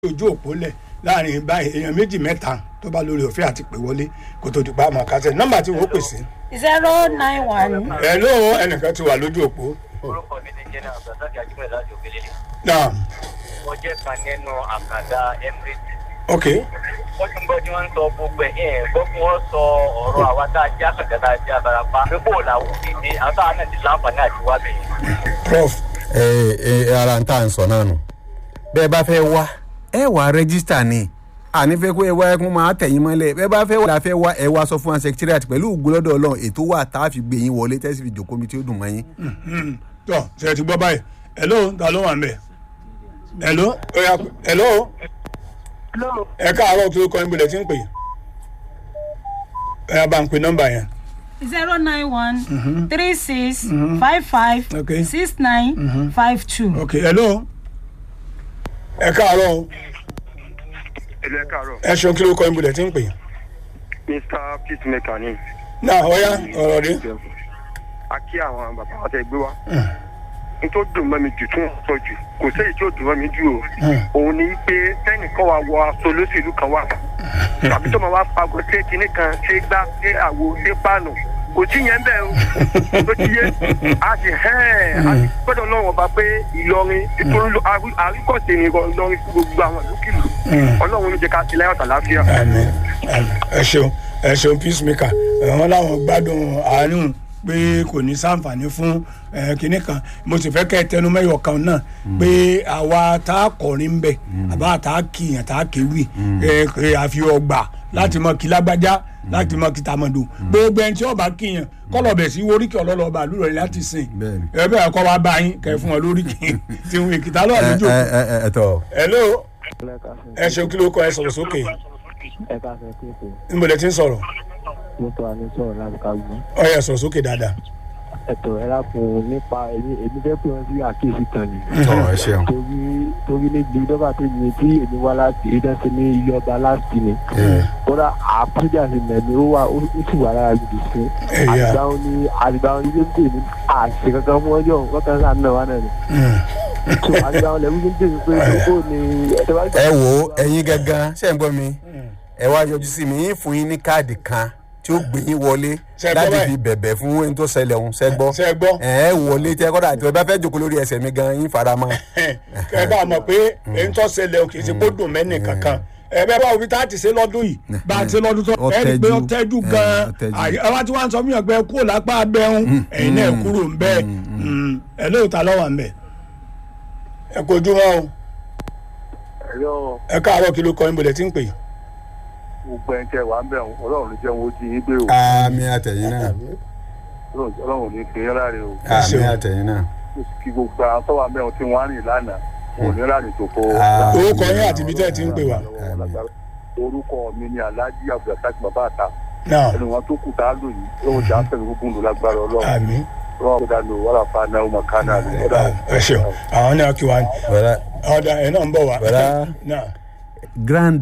ojú òpó lẹ̀ láàrin báyìí èèyàn méjì mẹ́ta tó bá lórí òfin àti pè wọlé kó tó di pa àmọ́ kásẹ̀ nọ́mbà tí wọ́n pè sí. zero nine one ẹ̀ ló ẹnìkan ti wà lójú òpó. orúkọ mi ti jẹ́ náà abdulrasaq ajímọ̀ láti òkèlélẹ̀ náà mo jẹ́ kan nínú àkàndá emirates ok wọ́n tún gbọ́ tí wọ́n ń sọ gbogbo ẹ̀ ẹ̀ gbọ́ kí wọ́n sọ ọ̀rọ̀ àwa tá a jẹ́ àkàndá tá a jẹ́ abarapa pé bó làwọn òdìdí àwọn táwọn náà ti láǹfààní àti wá bẹ̀yẹn. prof ẹ ẹ ara ń tà ń sọ náà nù bẹ́ẹ̀ bá fẹ́ wá ẹ wá rẹ́gísítà ni àní fẹ́ kó ẹ wá ẹkún máa tẹ̀yìn mọ́lẹ̀ bẹ́ẹ̀ bá fẹ́ wá la fẹ́ wá ẹ wá sọ fún wa secretariat pẹ̀lú ògbólọ́dọ̀ ọlọ́run ètò wà tá a fi gbé yín wọlé tẹ́sí fi jòkó mi tí ó dùn mọ́ yín. tó ṣe ti gbọ́ báyìí ẹ̀ ló ta ló wà ń bẹ̀ ẹ̀ ló ẹ̀ ló ẹ káàárọ̀ tó kọ́ níbo lẹ̀ tí ń pè ẹ bá ń pe nọ́mbà yẹn zero nine one three six five five Okay. six nine five two. ok ẹ̀ ló ẹ káàárọ̀ o. ilé káàárọ̀ ẹ ṣeun kí ló kọ́ níbo lẹ̀ tí ń pè mr peacemaker ni náà ọ̀ya ọ̀rọ̀ rí a kí àwọn bàbá wa tẹ gbé wa n tó dùn mọ́ mi jù tún sọ jù kò séyìí tí ó dùn mọ́ mi jù o òun ni pé tẹ́nìkan wa wọ aṣọ olóṣèlú kan wà tàbí tó máa wá pagọ́ sí kinní kan ṣé gbá ṣé àwo ṣé páànù kò sí yẹn bẹ́ẹ̀ o tó ti yé a sì hẹ́ẹ̀ a sì gbọ́dọ̀ lọ́wọ́ ọba pé ìlọrin nítorí àríkọ̀sẹ̀ ni ìlọrin fún gbogbo àwọn ìlúkìlú ọlọ́run ló jẹ́ ká ti láyọ̀ tàlàáfíà. àmì àmì ẹ ṣeun ẹ ṣeun peacemaker wọn làwọn gbádùn àárín pé kò ní sàǹfààní fún ẹ, kinní kan mo sì fẹ́ kẹ́ ẹ tẹnu mẹ́yọ̀ kan náà pé àwa tá a kọrin ń bẹ̀ àbá tá a kìyàn tá a kéwì ẹ, ẹ, àfi ọgbà láti mọ kí lágbájá láti mọ kí tamọdò gbogbo ẹni tí ọba kìyàn kọlọbẹ sí oríkì ọlọlọba àlùrọ yìí láti sìn Bẹ́ẹ̀ni. ẹ bẹ́ẹ̀ kọ́ wa bá yín kẹ́ ẹ fún wọn lóríkì tí wọn èkìtà lọ́wọ́ ẹ àlejò ẹ ẹ ẹ tọ hello ẹ ṣeun kí ló kọ ẹ sọ̀rọ̀ sókè ẹ ká fẹ́ pé kò níbo lẹ ti ń sọ̀rọ̀ mọ́tò àní sọ̀rọ̀ láti ká gbọ́n. ọ yẹ sọ̀rọ̀ sókè dáadáa. ẹ̀tọ́ ẹ lákun nípa èmi èmi fẹ́ pé wọ́n sí àkíyèsí kan ni. tọ ẹ ṣeun torí torí níbi dọ́gba tó yin tí èmi wá láti ìdánsẹ́ ní ilé ọba láti ni. kódà àpéjà sí mẹ́mi ó wà ó sì wà lára gidi sí. Ẹ̀yà. àgbà wọn ni àgbà wọn ni ló ń tèmi àṣẹ kankan fún ọjọ́ wọn kan sáà náà wà náà ni. tó àgbà wọn lẹ́wọ́n ló ń tèmi pé ó ní ẹ̀tọ́ bá ẹ wo ẹyin gangan ṣe ń gbọ́ mi ẹ wá yọjú sí mi yín fún yín ní káàdì kan tí ó gbé yín wọlé Ṣé ẹ gbọ́ láti báyìí? fi bẹ̀bẹ̀ fún ẹni tó ṣẹlẹ̀ ọ̀hún ṣẹ́ gbọ́ Ṣé ẹ gbọ́? ẹ ẹ wọlé tẹ kọ́dà àti ẹ bá fẹ́ jòkó lórí ẹsẹ̀ mi gan yín fara mọ́ ẹ bá a mọ̀ pé èyí tó ṣẹlẹ̀ kì í ṣe kó dùn mẹ́nì kankan ẹ bẹ́ẹ̀ bá òbí tá a ti ṣe lọ́dún yìí bá a ti ṣe lọ́dún tó Ó ẹ rí i pé ó tẹ́jú. tẹ́jú Ẹ, gan-an ó tẹ́jú. àyè ẹ wá tí wọ́n á sọ fún yàn pé ẹ kúrò lápá abẹ́hùn ẹ̀yin náà kúrò ń bẹ́ẹ̀ ẹ lóòótọ́ lọ́wọ́ ń bẹ̀ ẹ kojú wọn o ẹ̀yọ́ ẹ káàárọ̀ kí ló kọ́ ẹ bọ̀lẹ̀ tí ń pè gbogbo ẹni tẹ wà ń bẹ̀ wọn ọlọ́run ló jẹ́ wọn ó jí yín gbé o àmì àtẹ̀yìn náà ọlọ́run ò ní pè é láre o àmì àtẹ̀yìn náà kí gbogbo àwọn tó wà ń bẹ̀ wọn tí wọ́n á rìn lánàá wọn ò ní rárìn tó kó. Ah. orúkọ yín àti ibi tẹ́ ẹ ti ń pè wá orúkọ mi ni alhaji abdulrasaq bàbá àta náà ẹni wọn tó kù tá a lò yìí lọ́wọ́ jà ń fẹ̀mí gbogbo ńlò lágbára ọlọ́run àmì ọlọ́run kó dànù wàrà fa náà ọmọ kan náà ẹ ṣeun àwọn náà kí wá bọ̀dá ọ̀dà ẹ̀ náà ń bọ̀ wá Bọ̀dá. náà. grand